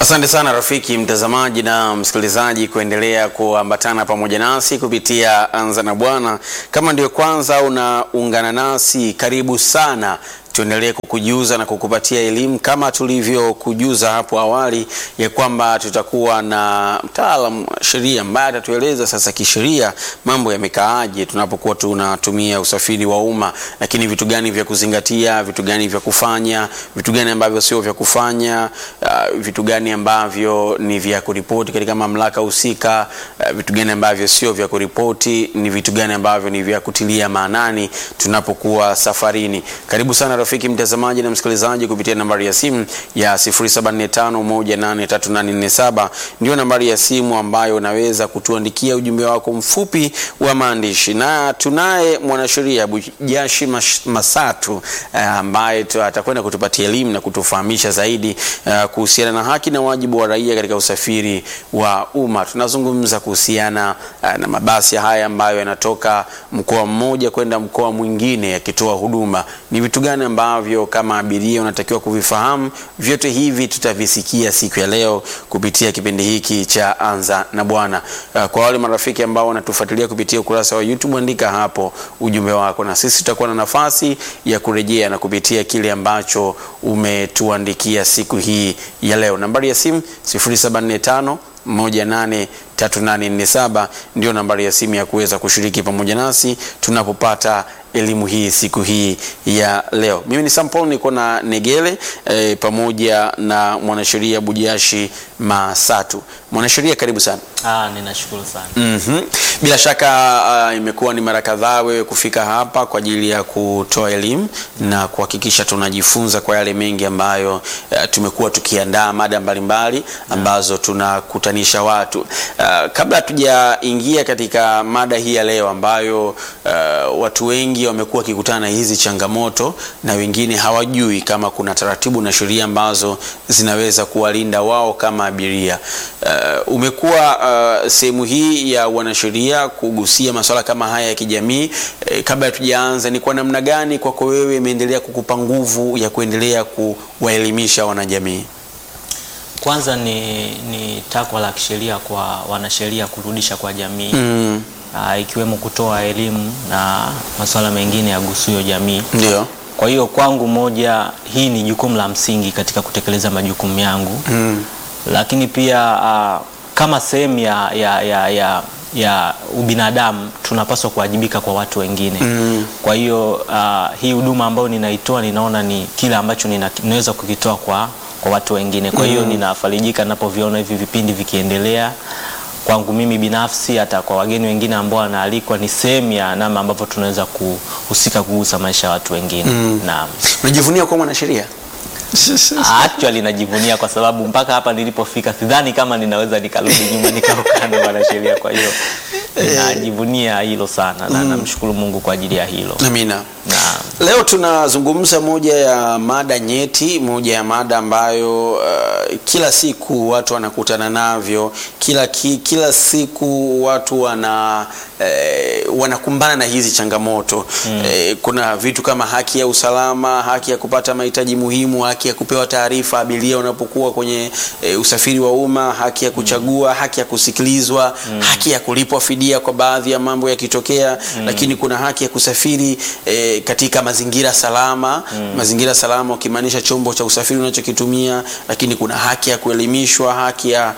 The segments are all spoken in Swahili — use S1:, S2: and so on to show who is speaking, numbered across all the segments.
S1: Asante sana rafiki mtazamaji na msikilizaji kuendelea kuambatana pamoja nasi kupitia Anza na Bwana. Kama ndio kwanza unaungana nasi, karibu sana tuendelee kukujuza na kukupatia elimu kama tulivyokujuza hapo awali ya kwamba tutakuwa na mtaalam wa sheria ambaye atatueleza sasa kisheria mambo yamekaaje tunapokuwa tunatumia usafiri wa umma, lakini vitu gani vya kuzingatia, vitu gani vya kufanya, vitu gani ambavyo sio vya kufanya, uh, vitu gani ambavyo ni vya kuripoti katika mamlaka husika, uh, vitu gani ambavyo sio vya kuripoti, ni vitu gani ambavyo ni vya kutilia maanani tunapokuwa safarini. Karibu sana rafiki mtazamaji na msikilizaji kupitia nambari ya simu ya 0745183847 ndio nambari ya simu ambayo unaweza kutuandikia ujumbe wako mfupi wa maandishi, na tunaye mwanasheria Bujashi Masatu ambaye uh, atakwenda kutupatia elimu na kutufahamisha zaidi uh, kuhusiana na haki na wajibu wa raia katika usafiri wa umma. Tunazungumza kuhusiana uh, na mabasi haya ambayo yanatoka mkoa mmoja kwenda mkoa mwingine yakitoa huduma. Ni vitu gani ambavyo kama abiria unatakiwa kuvifahamu. Vyote hivi tutavisikia siku ya leo kupitia kipindi hiki cha Anza na Bwana. Uh, kwa wale marafiki ambao wanatufuatilia kupitia ukurasa wa YouTube, andika hapo ujumbe wako, na sisi tutakuwa na nafasi ya kurejea na kupitia kile ambacho umetuandikia siku hii ya leo. Nambari ya simu 0745 183847 ndio nambari ya simu ya kuweza kushiriki pamoja nasi tunapopata elimu hii siku hii ya leo. Mimi ni Sampol, niko na Negele e, pamoja na mwanasheria Bujashi Masatu. Mwanasheria, karibu sana.
S2: Ah, ninashukuru sana.
S1: Mm-hmm. Bila shaka uh, imekuwa ni mara kadhaa wewe kufika hapa kwa ajili ya kutoa elimu na kuhakikisha tunajifunza kwa yale mengi ambayo uh, tumekuwa tukiandaa mada mbalimbali ambazo tunakutanisha watu. Uh, kabla hatujaingia katika mada hii ya leo ambayo uh, watu wengi wamekuwa wakikutana na hizi changamoto na wengine hawajui kama kuna taratibu na sheria ambazo zinaweza kuwalinda wao kama abiria. Uh, umekuwa uh, sehemu hii ya wanasheria kugusia masuala kama haya ya kijamii. Eh, kabla hatujaanza, ni kwa namna gani kwako wewe imeendelea kukupa nguvu ya kuendelea kuwaelimisha wanajamii?
S2: Kwanza ni, ni takwa la kisheria kwa wanasheria kurudisha kwa jamii
S1: Mm,
S2: ah, ikiwemo kutoa elimu na masuala mengine yagusuyo jamii.
S1: ndio.
S2: Kwa hiyo kwangu moja, hii ni jukumu la msingi katika kutekeleza majukumu yangu
S1: Mm,
S2: lakini pia ah, kama sehemu ya, ya, ya, ya, ya ubinadamu tunapaswa kuwajibika kwa watu wengine
S1: Mm.
S2: kwa hiyo ah, hii huduma ambayo ninaitoa ninaona ni kile ambacho nina- ninaweza kukitoa kwa, kwa watu wengine kwa hiyo ninafarijika ninapoviona hivi vipindi vikiendelea kwangu mimi binafsi hata kwa wageni wengine ambao wanaalikwa ni sehemu ya namna ambavyo tunaweza kuhusika kugusa maisha ya watu wengine naam
S1: unajivunia kuwa mwanasheria?
S2: Actually najivunia kwa sababu mpaka hapa nilipofika sidhani kama ninaweza nikarudi nyuma nikakaa na wanasheria. Kwa hiyo najivunia hilo sana na namshukuru Mungu kwa ajili ya hilo.
S1: Amina.
S2: Na
S1: Leo tunazungumza moja ya mada nyeti, moja ya mada ambayo uh, kila siku watu wanakutana navyo, kila, ki, kila siku watu wana eh, wanakumbana na hizi changamoto eh, kuna vitu kama haki ya usalama, haki ya kupata mahitaji muhimu, haki ya kupewa taarifa abiria unapokuwa kwenye eh, usafiri wa umma, haki ya kuchagua, haki ya kusikilizwa, haki ya kulipwa fidia kwa baadhi ya mambo yakitokea, lakini kuna haki ya kusafiri eh, katika mazingira salama mazingira salama ukimaanisha chombo cha usafiri unachokitumia, lakini kuna haki ya kuelimishwa, haki ya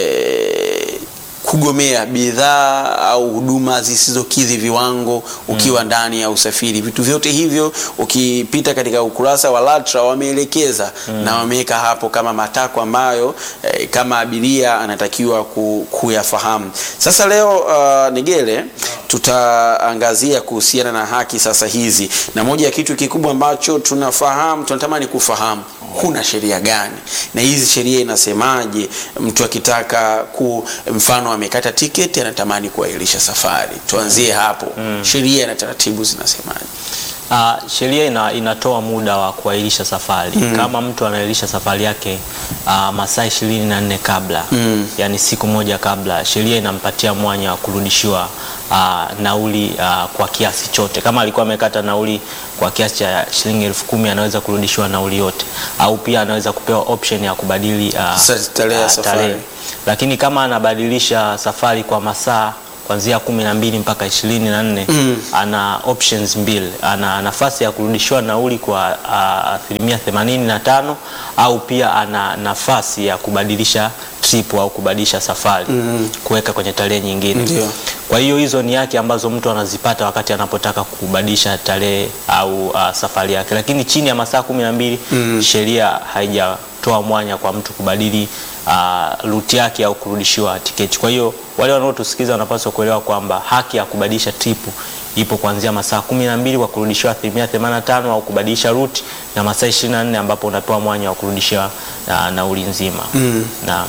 S1: eh, kugomea bidhaa au huduma zisizokidhi viwango ukiwa ndani ya usafiri. Vitu vyote hivyo ukipita katika ukurasa wa LATRA wameelekeza na wameweka hapo kama matakwa ambayo eh, kama abiria anatakiwa ku, kuyafahamu. Sasa leo uh, Negele tutaangazia kuhusiana na haki sasa hizi, na moja ya kitu kikubwa ambacho tunafahamu tunatamani kufahamu kuna sheria gani na hizi sheria inasemaje? Mtu akitaka ku mfano amekata tiketi anatamani kuahirisha safari, tuanzie hapo. Sheria na taratibu zinasemaje?
S2: ah, sheria ina, inatoa muda wa kuahirisha safari kama mtu anaahirisha safari yake ah, masaa ishirini na nne kabla yani siku moja kabla, sheria inampatia mwanya wa kurudishiwa uh, nauli uh, kwa kiasi chote. Kama alikuwa amekata nauli kwa kiasi cha shilingi elfu kumi anaweza kurudishiwa nauli yote, au pia anaweza kupewa option ya kubadili uh,
S1: Sa- tarehe ya
S2: uh,
S1: safari.
S2: Lakini kama anabadilisha safari kwa masaa kuanzia kumi na mbili mpaka ishirini na nne ana options mbili. Ana nafasi ya kurudishiwa nauli kwa ah, asilimia themanini na tano au pia ana nafasi ya kubadilisha trip au kubadilisha safari kuweka kwenye tarehe nyingine.
S1: Ndio.
S2: Kwa hiyo hizo ni haki ambazo mtu anazipata wakati anapotaka kubadilisha tarehe au uh, safari yake, lakini chini ya masaa kumi na mbili sheria haijatoa mwanya kwa mtu kubadili uh, ruti yake au kurudishiwa tiketi. Kwa hiyo wale wanaotusikiza wanapaswa kuelewa kwamba haki ya kubadilisha tripu ipo kuanzia masaa kumi na mbili kwa kurudishiwa asilimia 85 au kubadilisha ruti na masaa 24 ambapo unapewa mwanya wa kurudishiwa uh, nauli nzima na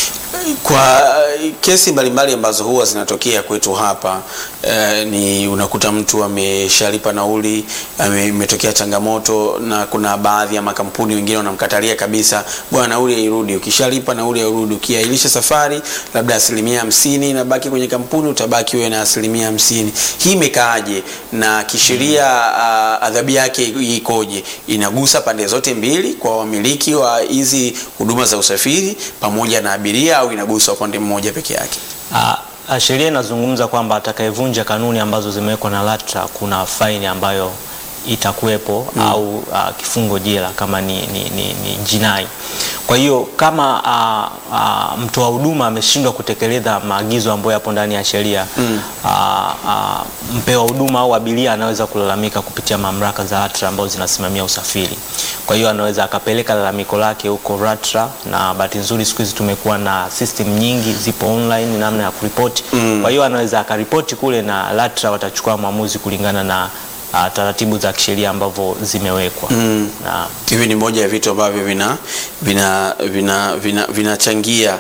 S1: Kwa eh, kesi mbalimbali ambazo huwa zinatokea kwetu hapa eh, ni unakuta mtu ameshalipa nauli, ame- imetokea changamoto, na kuna baadhi ya makampuni wengine wanamkatalia kabisa, bwana, nauli hairudi. Ukishalipa nauli hairudi, ukiahirisha safari labda asilimia hamsini inabaki kwenye kampuni, utabaki wewe na asilimia hamsini. Hii imekaaje na kisheria ah, adhabu yake ikoje? Inagusa pande zote mbili, kwa wamiliki wa hizi huduma za usafiri pamoja na abiria, au inagusa upande mmoja peke yake?
S2: Ah, ah, sheria inazungumza kwamba atakayevunja kanuni ambazo zimewekwa na LATRA kuna faini ambayo itakuwepo au ah, kifungo jela kama ni, ni, ni, ni jinai. Kwa hiyo kama ah, ah, mtoa huduma ameshindwa kutekeleza maagizo ambayo yapo ndani ya sheria ah, ah, mpewa huduma au abiria anaweza kulalamika kupitia mamlaka za LATRA ambazo zinasimamia usafiri. Kwa hiyo anaweza akapeleka lalamiko lake huko LATRA, na bahati nzuri siku hizi tumekuwa na system nyingi zipo online namna ya kuripoti. Kwa hiyo anaweza akaripoti kule na LATRA watachukua maamuzi kulingana na ah, taratibu za kisheria ambavyo zimewekwa. Na
S1: Hivi ni moja ya vitu ambavyo vina vina vina vina vinachangia.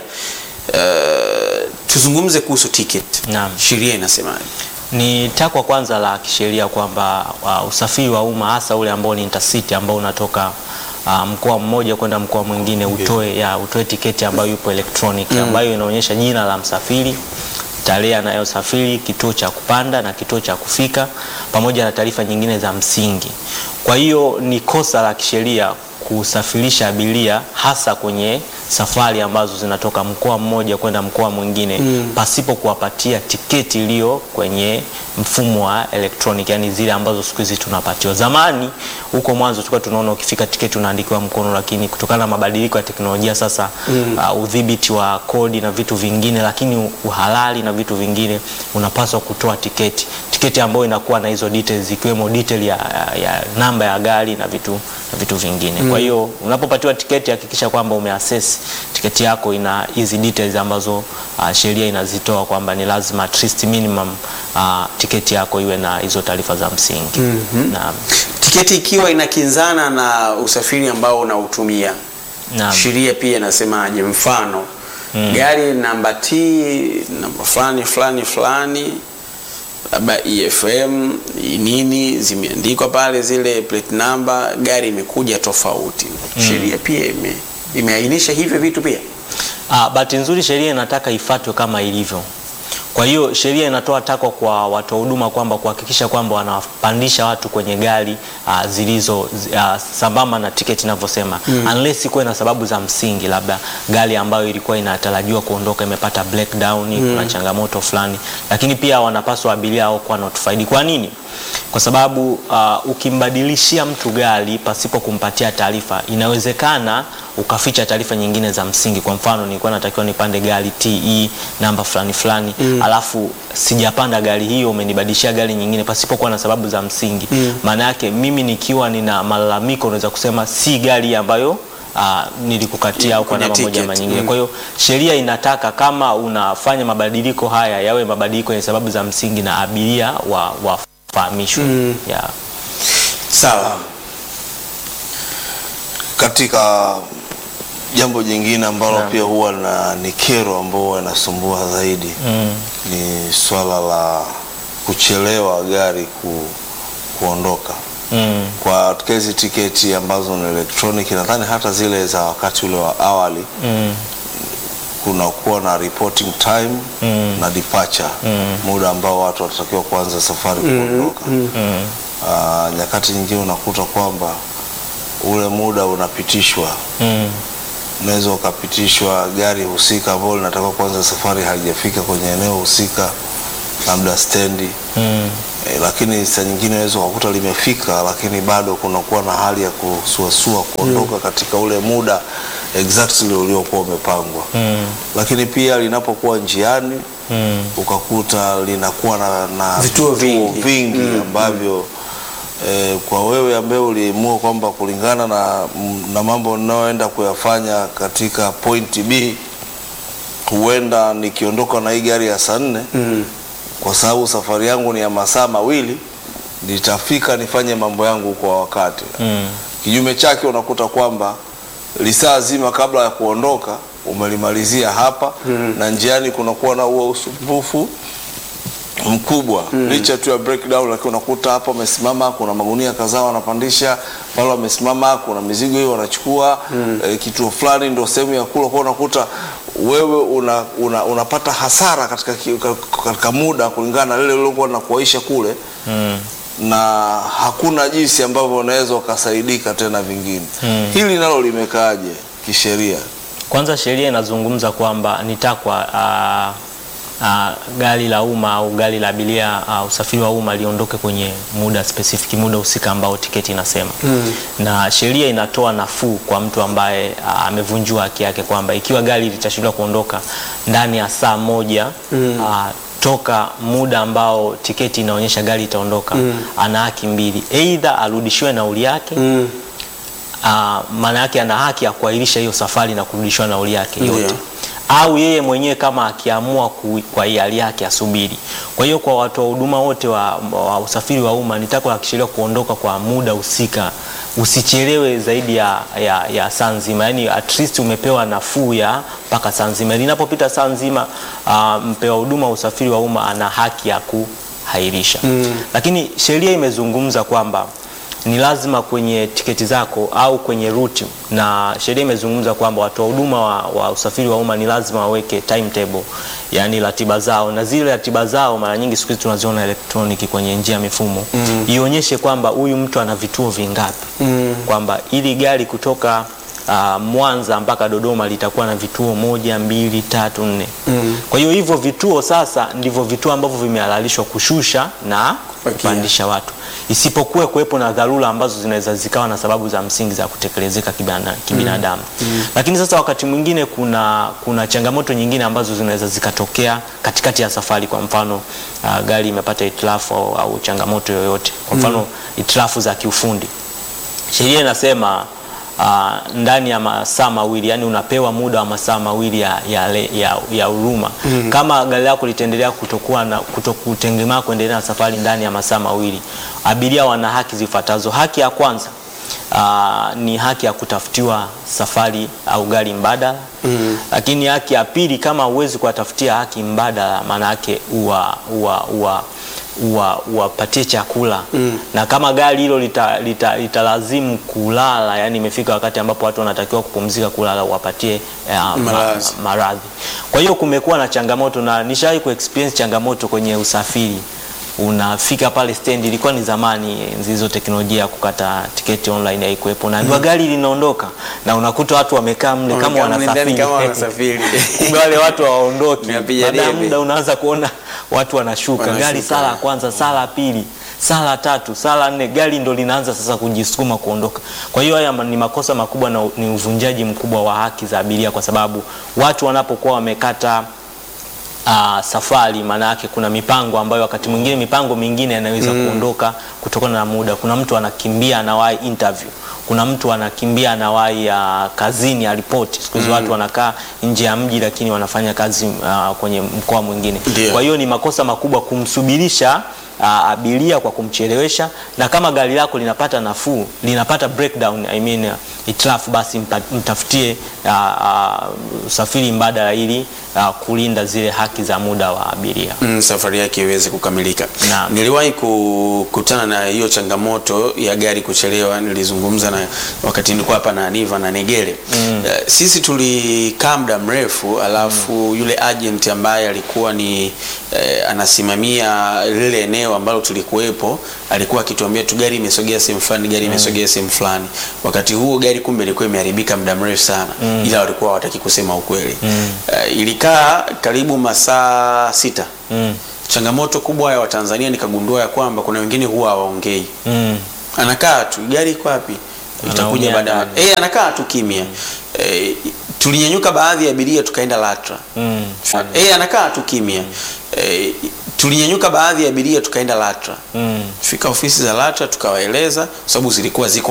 S1: Uh, tuzungumze kuhusu ticket.
S2: Naam.
S1: Sheria inasemaje?
S2: ni takwa kwanza la kisheria kwamba uh, usafiri wa umma hasa ule ambao ni intercity ambao unatoka uh, mkoa mmoja kwenda mkoa mwingine utoe ya utoe tiketi ambayo yupo electronic ambayo inaonyesha jina la msafiri tarehe anayosafiri kituo cha kupanda na kituo cha kufika pamoja na taarifa nyingine za msingi kwa hiyo ni kosa la kisheria kusafirisha abiria hasa kwenye safari ambazo zinatoka mkoa mmoja kwenda mkoa mwingine pasipo kuwapatia tiketi iliyo kwenye mfumo wa electronic, yani zile ambazo siku hizi tunapatiwa. Zamani huko mwanzo tulikuwa tunaona ukifika tiketi unaandikiwa mkono, lakini kutokana na mabadiliko ya teknolojia sasa uh, udhibiti wa kodi na vitu vingine, lakini uhalali na vitu vingine, unapaswa kutoa tiketi tiketi ambayo inakuwa na hizo details ikiwemo detail ya, ya, ya namba ya gari na vitu, na vitu vingine kwa hiyo unapopatiwa tiketi hakikisha kwamba umeassess tiketi yako ina hizi details ambazo uh, sheria inazitoa kwamba ni lazima at least minimum uh, tiketi yako iwe na hizo taarifa za msingi na,
S1: Tiketi ikiwa inakinzana na usafiri ambao unautumia,
S2: na,
S1: sheria pia inasemaje? Mfano gari namba T namba fulani fulani fulani labda EFM nini zimeandikwa pale zile plate number, gari imekuja tofauti. Sheria pia ime imeainisha hivyo vitu pia.
S2: Ah, bahati nzuri sheria inataka ifuatwe kama ilivyo. Kwa hiyo sheria inatoa takwa kwa watoa huduma kwamba kuhakikisha kwamba wanapandisha watu kwenye gari uh, zilizo uh, sambamba na tiketi inavyosema unless kuwe na sababu za msingi, labda gari ambayo ilikuwa inatarajiwa kuondoka imepata breakdown, kuna changamoto fulani, lakini pia wanapaswa abiria hao kuwa notified. Kwa nini? Kwa sababu uh, ukimbadilishia mtu gari pasipo kumpatia taarifa, inawezekana ukaficha taarifa nyingine za msingi. Kwa mfano, nilikuwa natakiwa nipande gari TE namba fulani fulani, alafu sijapanda gari hiyo, umenibadilishia gari nyingine pasipo kuwa na sababu za msingi. Maana yake mimi nikiwa nina malalamiko, unaweza kusema si gari ambayo Uh, nilikukatia au kwa
S1: Kwenye
S2: namna moja
S1: ticket,
S2: ama nyingine.
S1: mm.
S2: Kwa hiyo sheria inataka kama unafanya mabadiliko haya yawe mabadiliko yenye sababu za msingi na abiria wa wafahamishwe. Yeah.
S1: Sawa.
S3: Katika jambo jingine ambalo pia huwa na ni kero ambao huwa inasumbua zaidi ni swala la kuchelewa gari ku, kuondoka
S2: Mm.
S3: kwa katika hizi tiketi ambazo ni electronic, nadhani hata zile za wakati ule wa awali
S2: Mm.
S3: kunakuwa na reporting time na departure muda ambao watu watatakiwa kuanza safari kuondoka. Ah, nyakati nyingine unakuta kwamba ule muda unapitishwa
S2: Mm.
S3: unaweza ukapitishwa gari husika ambalo linataka kuanza safari halijafika kwenye eneo husika, labda stendi
S2: Mm.
S3: e, lakini saa nyingine unaweza ukakuta limefika, lakini bado kunakuwa na hali ya kusuasua kuondoka katika ule muda exactly uliokuwa umepangwa.
S2: Mm.
S3: Lakini pia linapokuwa njiani
S2: Mm.
S3: ukakuta linakuwa na, na
S1: Vituo vingi.
S3: vingi ambavyo eh, kwa wewe ambaye uliamua kwamba kulingana na, na mambo ninayoenda kuyafanya katika point B huenda nikiondoka na hii gari ya saa nne
S1: Mm.
S3: kwa sababu safari yangu ni ya masaa mawili nitafika nifanye mambo yangu kwa wakati.
S2: Mm.
S3: Kinyume chake unakuta kwamba lisaa zima kabla ya kuondoka umelimalizia hapa na njiani kunakuwa na huo usumbufu mkubwa licha tu ya breakdown, lakini unakuta hapa wamesimama, kuna magunia kadhaa wanapandisha pale, wamesimama, kuna mizigo hiyo wanachukua eh, kituo fulani ndio sehemu ya kula, kwa unakuta wewe una, una, unapata hasara katika, ki- katika muda kulingana na lile lilokuwa nakuaisha kule
S2: Mm.
S3: na hakuna jinsi ambavyo unaweza ukasaidika tena vingine. Hili nalo limekaaje kisheria?
S2: Kwanza sheria inazungumza kwamba ni takwa ah, ah, gari la umma au gari la abiria ah, usafiri wa umma liondoke kwenye muda specific, muda husika ambao tiketi inasema na sheria inatoa nafuu kwa mtu ambaye ah, amevunjwa haki yake kwamba ikiwa gari litashindwa kuondoka ndani ya saa moja ah, toka muda ambao tiketi inaonyesha gari itaondoka, ana haki mbili, aidha arudishiwe nauli yake
S1: Mm.
S2: Ah, maana yake ana haki ya kuahirisha hiyo safari na kurudishiwa nauli yake
S1: Ndio.
S2: yote au yeye mwenyewe kama akiamua ku, kwa hiari yake asubiri. Kwa hiyo kwa watu wa huduma wote wa, wa usafiri wa umma ni takwa la kisheria kuondoka kwa muda husika, usichelewe zaidi ya, ya, ya saa nzima, yani at least umepewa nafuu ya mpaka saa nzima. Linapopita saa nzima, ah, mpewa huduma wa usafiri wa umma ana haki ya kuhairisha lakini sheria imezungumza kwamba ni lazima kwenye tiketi zako au kwenye ruti, na sheria imezungumza kwamba watu wa huduma wa, wa usafiri wa umma ni lazima waweke timetable, yani ratiba zao, na zile ratiba zao mara nyingi siku hizi tunaziona elektroniki kwenye njia ya mifumo ionyeshe kwamba huyu mtu ana vituo vingapi, kwamba ili gari kutoka uh, Mwanza mpaka Dodoma litakuwa na vituo moja, mbili, tatu, nne. Kwa hiyo hivyo vituo sasa ndivyo vituo ambavyo vimehalalishwa kushusha na
S1: Kupakia.
S2: kupandisha watu, isipokuwa kuwepo na dharura ambazo zinaweza zikawa na sababu za msingi za kutekelezeka kibana- kibinadamu. Lakini sasa wakati mwingine kuna, kuna changamoto nyingine ambazo zinaweza zikatokea katikati ya safari. Kwa mfano uh, gari imepata hitilafu au, au changamoto yoyote, kwa mfano hitilafu za kiufundi sheria inasema uh, ndani ya masaa mawili yani unapewa muda wa masaa mawili ya, ya, le- ya, ya huruma kama gari lako litaendelea kutokuwa na kutokutengemaa kuendelea na safari ndani ya masaa mawili abiria wana haki zifuatazo haki ya kwanza Uh, ni haki ya kutafutiwa safari au gari mbadala lakini haki ya pili kama huwezi kuwatafutia haki mbadala maana yake uwa, uwa, uwa, uwa, uwapatie chakula na kama gari hilo litalazimu lita, litalazimu kulala, yani imefika wakati ambapo watu wanatakiwa kupumzika kulala, uwapatie eh, ma-
S1: Malazi.
S2: maradhi. Kwa hiyo kumekuwa na changamoto na nishawahi ku experience changamoto kwenye usafiri. Unafika pale stendi, ilikuwa ni zamani enzi hizo teknolojia ya kukata tiketi online haikuwepo, na ndio gari linaondoka na unakuta watu wamekaa mle kama
S1: Wamekaa mle ndani
S2: wanasafiri
S1: kama wanasafiri.
S2: kumbe wale watu hawaondoki.
S1: Unapiga
S2: Baada ya
S1: debe.
S2: muda unaanza kuona watu wanashuka,
S1: Wanashuka.
S2: gari sala ya kwanza, sala ya pili, sala ya tatu, sala ya nne, gari ndo linaanza sasa kujisukuma kuondoka. Kwa hiyo haya ni makosa makubwa na ni uvunjaji mkubwa wa haki za abiria, kwa sababu watu wanapokuwa wamekata uh, safari, maana yake kuna mipango ambayo wakati mwingine mipango mingine yanaweza kuondoka kutokana na muda. Kuna mtu anakimbia anawahi interview, kuna mtu anakimbia anawahi uh, kazini aripoti. Siku hizi watu wanakaa nje ya mji lakini wanafanya kazi uh, kwenye mkoa mwingine.
S1: Ndio.
S2: Kwa hiyo ni makosa makubwa kumsubirisha uh, abiria kwa kumchelewesha, na kama gari lako linapata nafuu linapata breakdown, I mean, hitilafu basi mta, mtafutie ah, ah, usafiri mbadala ili ah, kulinda zile haki za muda wa abiria.
S1: mm, safari yake iweze kukamilika.
S2: Naam.
S1: Niliwahi kukutana na hiyo changamoto ya gari kuchelewa. Nilizungumza na wakati nilikuwa hapa na Aniva na Negere mm. uh, sisi tulikaa muda mrefu alafu mm. yule agent ambaye alikuwa ni eh, anasimamia lile eneo ambalo tulikuwepo alikuwa akituambia tu gari imesogea sehemu fulani, gari imesogea sehemu fulani. Wakati huo gari kumbe ilikuwa imeharibika muda mrefu sana mm. ila walikuwa hawataki kusema ukweli mm. uh, ilikaa karibu masaa sita
S2: Mm.
S1: changamoto kubwa ya Watanzania nikagundua ya kwamba kuna wengine huwa hawaongei,
S2: Mm.
S1: anakaa tu, gari iko wapi? Itakuja
S2: Anaongea
S1: baadaye.
S2: ndani.
S1: Eh, anakaa tu kimya. Eh, tulinyanyuka baadhi ya abiria tukaenda LATRA.
S2: Mm.
S1: Eh, anakaa tu kimya. Eh, tulinyanyuka baadhi ya abiria tukaenda LATRA.
S2: Mm.
S1: Fika ofisi za LATRA tukawaeleza, kwa sababu zilikuwa ziko